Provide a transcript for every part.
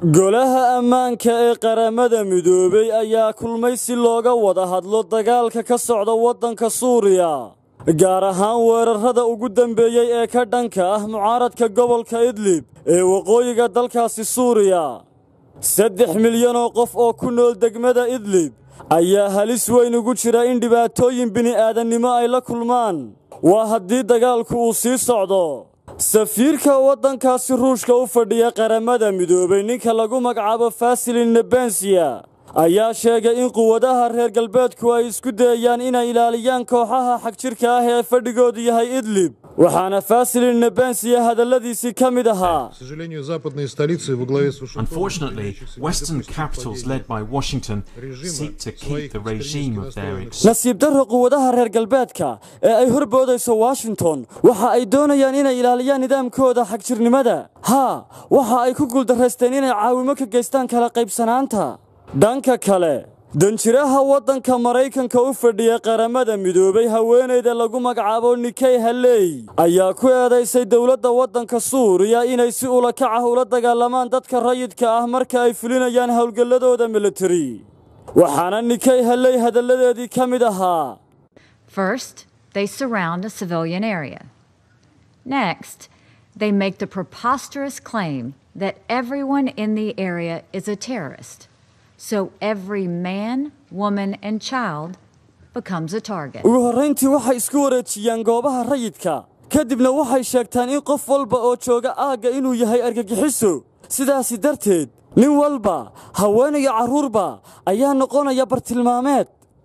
golaha ammaanka ee qaramada midoobay ayaa kulmay si looga wada hadlo dagaalka ka socda waddanka suuriya gaar ahaan weerarrada ugu dambeeyey ee ka dhanka ah mucaaradka gobolka idlib ee waqooyiga dalkaasi suuriya saddex milyan oo qof oo ku nool degmada idlib ayaa halis weyn ugu jira in dhibaatooyin bini'aadannimo ay la kulmaan waa haddii dagaalku uu sii socdo safiirka waddankaasi ruushka u fadhiya qaramada midoobay ninka lagu magacaabo fasilin nebensiya ayaa sheegay in quwadaha reer galbeedku ay isku dayayaan inay ilaaliyaan kooxaha xagjirka ah ee fadhigoodu yahay idlib waxaana fasilin nebensiya hadalladiisii ka mid ahaa Unfortunately, Western capitals led by Washington seek to keep the regime of their ex- nasiib darro quwadaha reer galbeedka ee ay horboodayso washington waxa ay doonayaan inay ilaaliyaan nidaamkooda xagjirnimada haa waxa ay ku guuldaraysteen inay caawimo ka geystaan kala qaybsanaanta dhanka kale danjiraha waddanka maraykanka u fadhiya qaramada midoobay haweenayda lagu magacaabo nikey haley ayaa ku eedaysay dowladda waddanka suuriya inay si ulakac ah ula dagaalamaan dadka rayidka ah marka ay fulinayaan howlgalladooda militari waxaana nikey haley hadalladeedii ka mid ahaa First, they surround a civilian area. Next, they make the preposterous claim that everyone in the area is a terrorist. So every man, woman, and child becomes a target. ugu horrayntii waxay isku wareejiyaan goobaha rayidka kadibna waxay sheegtaan in qof walba oo jooga aagga inuu yahay argagixiso sidaasi darteed nin walba haween iyo carruurba ayaa noqonaya bartilmaameed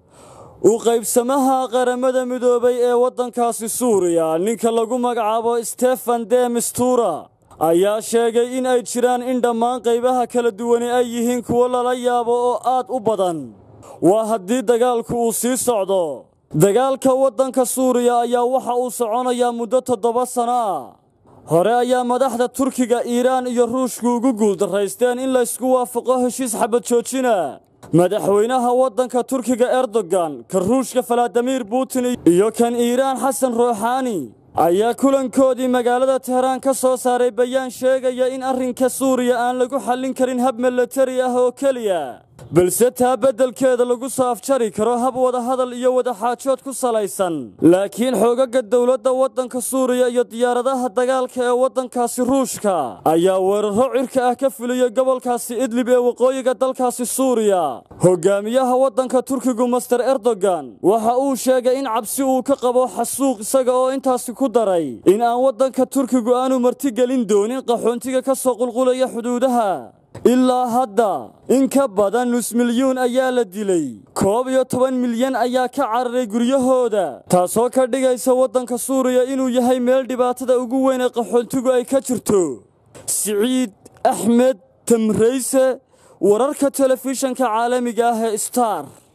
u qaybsamaha qaramada midoobay ee waddankaasi suuriya ninka lagu magacaabo stefan de mistura ayaa sheegay in ay jiraan in dhammaan qaybaha kala duwani ay yihiin kuwo lala yaabo oo aad u badan waa haddii dagaalku uu sii socdo dagaalka waddanka suuriya ayaa waxa uu soconayaa muddo toddoba sanno ah hore ayaa madaxda turkiga iiraan iyo ruushku ugu guuldarraysteen in laysku waafaqo heshiis xabad joojina madaxweynaha waddanka turkiga erdogan ka ruushka faladimir putin iyo kan iiraan xasan ruuxaani ayaa kulankoodii magaalada teheraan ka soo saaray bayaan sheegaya in arrinka suuriya aan lagu xallin karin hab milatari ah oo keliya balse taa beddelkeeda lagu soo afjari karo hab wadahadal iyo wadaxaajood ku salaysan laakiin xoogagga dowladda waddanka suuriya iyo diyaaradaha dagaalka ee waddankaasi ruushka ayaa weerarro cirka ah ka fuliyey gobolkaasi idlib ee waqooyiga dalkaasi suuriya hogaamiyaha waddanka turkigu master erdogan waxa uu sheegay in cabsi uu ka qabo xasuuq isaga oo intaasi ku daray in aan waddanka turkigu aanu martigelin doonin qaxoontiga ka soo qulqulaya xuduudaha ilaa hadda in ka badan nus milyuun ayaa la dilay koob iyo toban milyan ayaa ka cararay guryahooda taasoo ka dhigaysa waddanka suuriya inuu yahay meel dhibaatada ugu weyn ee qaxoontigu ay ka jirto siciid axmed tamrayse wararka telefishanka caalamiga ah ee star